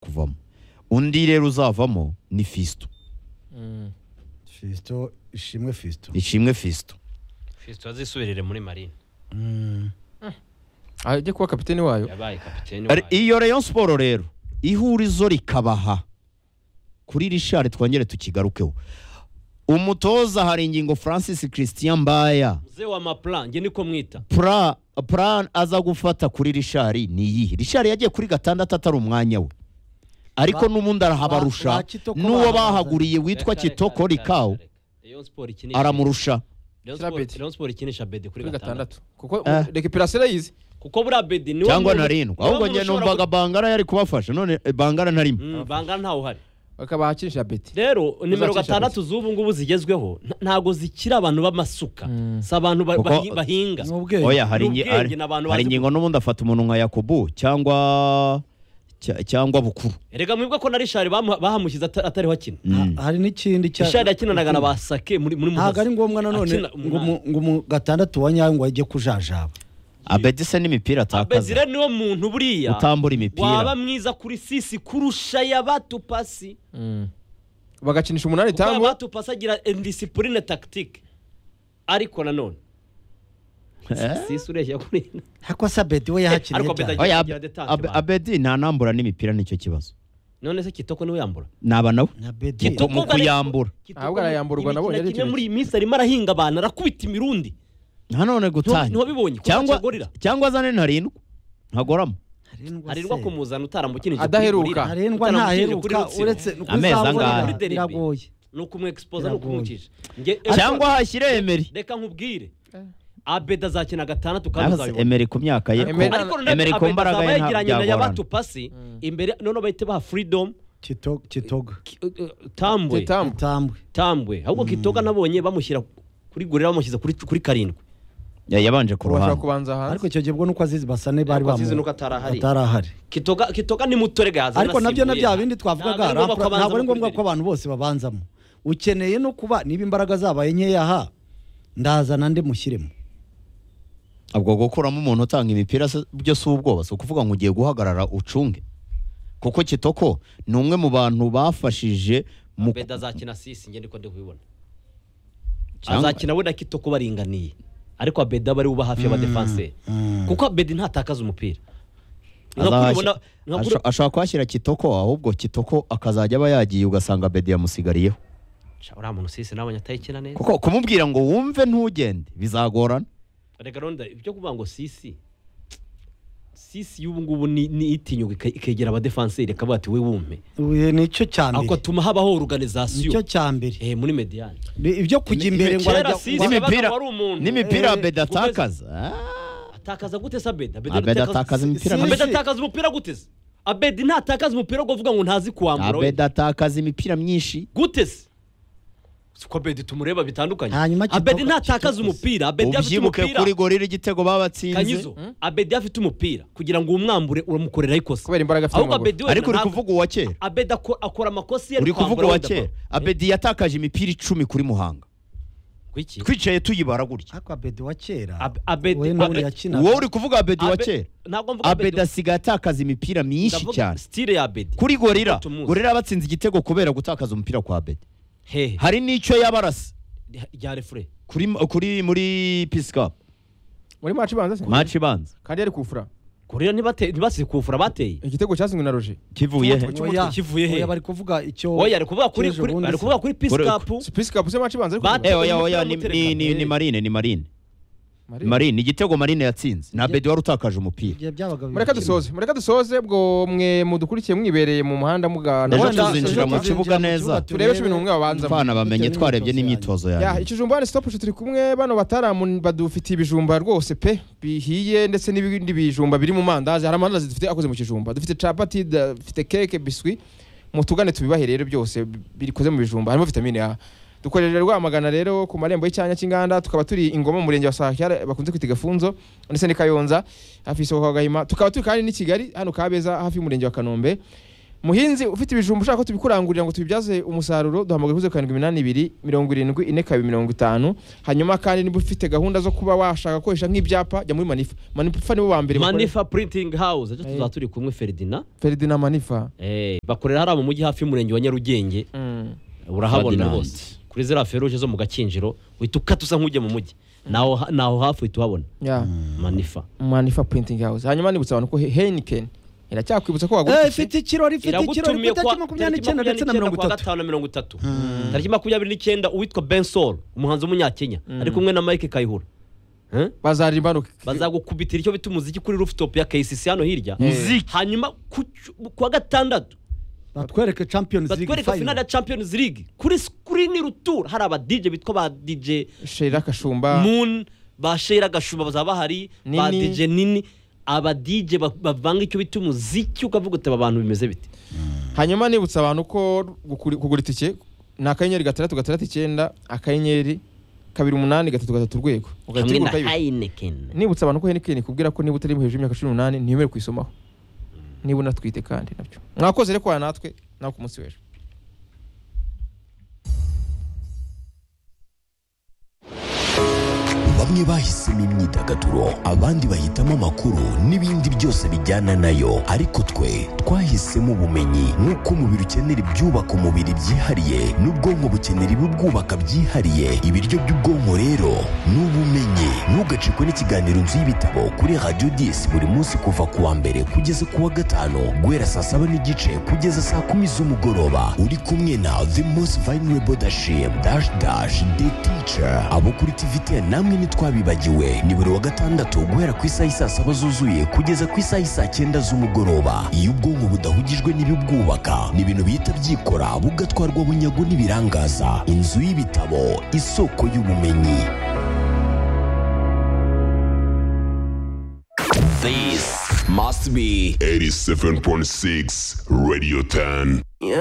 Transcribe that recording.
kuvamo undi rero uzavamo ni fisito Fisito ishimwe Fisito ishimwe fisito fisito azisubirire muri marine ajye kuba kapitene wayo yabaye kapitene Ari- wayo iyo rayon siporo rero ihurizo rikabaha kuri rishari twongere tukigarukeho umutoza hari ingingo francis christian mbaya muze wa maplan nge niko mwita pra plan aza gufata kuri rishari ni iyihe rishari yagiye kuri gatandatu atari umwanya we ariko Ba- n'ubundi ba- arahabarusha ba Kitoko n'uwo bahagaze. bahaguriye witwa Reka, reka, kitoko reka, rikawu reka, reka. Rayon Sport ikinisha- aramurusha Rayon Kira Sport- Bedi. Rayon Sport ikinisha bedi kuri gatandatu kuko Eh. rekipirasiyo yize kuko buriya bedi niwo cyangwa muntu- narindwi niwo ahubwo muntu njye ushobora numvaga bangara yari kubafasha none eh, bangara ntarimo Mm, bangana ntawe uhari bakabaha akinisha beti rero nimero Uzacisha gatandatu z'ubu ngubu zigezweho nta- ntago zikira abantu b'amasuka si abantu ba- Kuko- bahi- bahinga ni ubwenge oya hari ni ingi- ubwenge hari- n'abantu hari bazi ingingo n'ubundi afata umuntu nka yakobo cyangwa cya- cyangwa bukuru erega mwibuka ko na rishari bamu- bahamushyize ata- atariho akina Mm. Ha- hari n'ikindi cya rishari yakinanaga na ba sake muri muri ntabwo ari muhoza ngombwa nanone Akina ngo mu- ngo mu gatandatu wa nyayo ngo ajye kujajaba abedise n'imipira atakaza abezire niwo muntu buriya utambura waba imipira mwiza kuri sisi kurusha yabatupasi bagakinisha umunani kuko tamu yabatupasi agira indisipurine tagitike ariko nanone sisi ureshya kuri ariko se Abedi we Ariko yahakiniye Abedi cyane agiye- oya agira detante Abe- bana. abedi ntanambura n'imipira nicyo kibazo none se kitoko niwe yambura naba nawe na Abedi Kitoko. mu kuyambura. Kitoko Ahubwo arayamburwa, imikino nabonye ari kimwe ikintu muri iyi minsi arimo arahinga abantu arakubita imirundi nanone gutanya ntiwabibonye kuko cyangwa akigorira. cyangwa azane ntarindwi ntagoramo harirwa kumuzana utaramukinije Adaheruka. ntarengwa ntaheruka uretse Amezi kuzabona angahe? biragoye ni ukumwexipoza Biragoye. ni ukumwicisha Nge- cyangwa hashyire emeri reka nkubwire abeda azakina gatandatu kandi Nahise uzabibona emeri ku myaka ye ko- Emery- ariko emeri noneho ku abeda mbaraga azaba ye yegeranye na ntabwo yabatupasi imbere noneho bahite baha freedom Kito- kitoga Ki- uh, uh, tambwe tamu tambwe tambwe ahubwo kitoga nabonye bamushyira kuri gorira bamushyize kuri kuri karindwi yabanje ku bashobora ruhande kubanza ariko hanze icyo gihe ubwo nuko azizi basane bari Ariko bamu azizi nuko atarahari. atarahari kitoga kitoga ni muto rega yazana ariko nabyo na asimbuye. bya bindi twavugaga Ntabwo ari ngombwa ko rampura- abanza ntabwo ari no ngombwa kuri ko abantu bose babanzamo ukeneye no kuba niba imbaraga zabaye nkeya aha ndazana ndi mushyiremo ubwo gukuramo umuntu utanga imipira se- byo si ubwoba si ukuvuga ngo ugiye guhagarara ucunge kuko kitoko ni umwe mu bantu bafashije mu Abedi azakina sisi nge niko ndi kubibona Cyangwa- azakina we na kitoko baringaniye ariko abedi aba ari uba hafi y'abadefanseri kuko abedi ntatakaza umupira Nka kuri azahashyi- ubona- nka kuri- asho- ashobora kuhashyira kitoko ahubwo kitoko akazajya aba yagiye ugasanga bedi yamusigariyeho Sha, uriya muntu sisi nabonye atayikina neza kuko kumubwira ngo wumve ntugende bizagorana reka ronda ibyo kuvuga ngo sisi sisi y'ubu ngubu ni ni itinyuka ike- ikegera abadefanseri ikavuga ati we wumpe Uye, nicyo cya ako mbere atuma habaho organization nicyo cya mbere eh muri mediane Ni ibyo kujya imbere ngo kera arajya si- ngo- Yabaga n'imipira wari umuntu. n'imipira Eh, abedi guteza- atakaza Ah. atakaza gute se abedi Abedi atakaza imipira abedi myinshi. atakaza umupira gute se abedi ntatakaza umupira wo kuvuga ngo ntazi kuwambura we. abedi atakaza imipira myinshi gute se si ko abedi tumureba bitandukanye Hanyuma Kitoko- abedi ntatakaza Kitoko- umupira abedi afite ubyibuke umupira kuri gorira igitego babatsinze kanyizo abedi afite umupira kugira ngo umwambure uramukoreraho ikosa kubera imbaraga afite ahubwo mu maguru abedi wenda ariko uri ntabwo- kuvuga uwa kera abedi ako- akora amakosa iyo uri kuvuga uwa wenda kera bro. abedi yatakaje imipira icumi kuri muhanga Kuki? twicaye tuyibara gutya ariko abedi wa kera Ab- Abedi- we n'ubundi Abedi- yakinaga wowe uri kuvuga abedi wa Abe- kera ntabwo mvuga abedi abedi asigaye atakaza imipira myinshi ndavuga cyane style ya abedi kuri gorira Kuko tumuzi. gorira yabatsinze igitego kubera gutakaza umupira kwa abedi hehe hari n'icyo yabarasa rya refure kuri kuri muri pisikapu muri maci ibanza se maci ibanza kandi yari kufura kurira ntibate- ntibasize kufura bateye igitego cyatsinzwe na roje kivuye he Oya, kivuye he? oya, bari kuvuga icyo oya ari kuvuga kuri cy'ejo kuri- bundi ari kuvuga kuri Kuri- pisikapu sipisi kapu se maci ibanza ariko Bate- Eh, oya oya ni- ni ni- ni marine ni marine marine igitego marine yatsinze ni abedi wari utakaje umupira igihe byabaga bibiri. mureka dusoze mureka dusoze ubwo mwe mudukurikiye mwibereye mu muhanda mugana Ejo Wenda- tuzinjira ejo mu tuzinjira kibuga mu neza. kibuga turebe cumi n'umwe babanzamo abana bamenye Bitewe twarebye n'imyitozo n'imyitozo ya yanjye ikijumba hano stop turi kumwe bano bataramu badufitiye ibijumba rwose pe bihiye ndetse n'ibindi bijumba biri mu mandazi hari amandazi dufite akoze mu kijumba dufite capati da- dufite keke biswi mutugane tubibahe rero byose bi- bikoze mu bijumba harimo vitamine A dukorera rwamagana rero ku marembo y'icyanya cy'inganda tukaba turi ingoma mu murenge wa sahakyara bakunze kwita gafunzo ndetse ni kayonza hafi y'isoko kwa gahima tukaba turi kandi n'i kigali hano kabeza hafi y'umurenge wa kanombe muhinzi ufite ibijumba ushaka ko tubikurangurira ngo tubibyaze umusaruro duhamagara kuri zeru karindwi iminani ibiri mirongo irindwi ine kabiri mirongo itanu hanyuma kandi niba ufite gahunda zo kuba washaka gukoresha nk'ibyapa jya muri manifa manifa nibo ba mbere bakora- manifa printing house ejo tuzaba Eh. turi kumwe feridina Ferdinand manifa Eh, bakorera hariya mu mujyi hafi y'umurenge wa nyarugenge Mm. urahabona Ferdinand. rwose kuri ziriya feruje zo mu gakinjiro uhita ukatuza nk'ujya mu mujyi naho naho hafi uhita uhabona Yeah. manifa manifa printing house hanyuma nibutsa abantu ko He- heineken iracyakwibutsa ko wagura Eh, itike. ifite ikirori ifite ikirori ku Iragutumiye itariki kwa- makumyabiri tariki n'icyenda ndetse na makumyabiri mirongo kwa itatu gatanu na mirongo itatu tariki makumyabiri n'icyenda uwitwa bensol umuhanzi w'umunyakenya ari kumwe na mike kayihura Eh? bazarimba no- bazagukubitira icyo bita umuziki kuri rooftop ya kcc hano hirya Muziki. hanyuma ku cyum- kuwa gatandatu batwereke champions league batwereka finale final ya champions league kuri screen rutura hari aba dj bitwa ba dj Sheila Kashumba moon ba shera gashumba bazaba bahari ba Nini. dj nini aba dj ba- bavanga icyo bita umuziki ukavuga uti aba bantu bimeze bite hanyuma nibutsa abantu ko gukuri- kugura itike ni akanyenyeri gatandatu gatandatu icyenda akanyenyeri kabiri umunani gatatu gatatu urwego hamwe ugahita na ugura ukayibika. heineken nibutsa abantu ko Heineken ikubwira ko niba utari hejuru y'imyaka cumi n'umunani ntiwemerewe kuyisomaho niba unatwite kandi nabyo mwakoze rero kwa natwe nawe ku munsi w'ejo bamwe bahisemo imyidagaduro abandi bahitamo amakuru n'ibindi byose bijyana nayo ariko twe twahisemo ubumenyi nk'uko umubiri ukenera ibyubaka umubiri byihariye n'ubwonko bukenera ibibwubaka byihariye ibiryo by'ubwonko rero ni ubumenyi ntugacikwe n'ikiganiro inzu y'ibitabo kuri radiyo disi buri munsi kuva ku wa mbere kugeza ku wa gatanu guhera saa saba n'igice kugeza saa kumi z'umugoroba uri kumwe na the most vulnerable dashim dash dash the teacher abo kuri tvt namwe ntitwabibagiwe ni buri wa gatandatu guhera ku isaha isaa saba zuzuye kugeza ku isaha isaa cyenda z'umugoroba iyo ubwonko budahugijwe n'ibibwubaka ni ibintu bihita byikora bugatwarwa bunyago n'ibirangaza inzu y'ibitabo isoko y'ubumenyi This must be 87.6 Radio 10.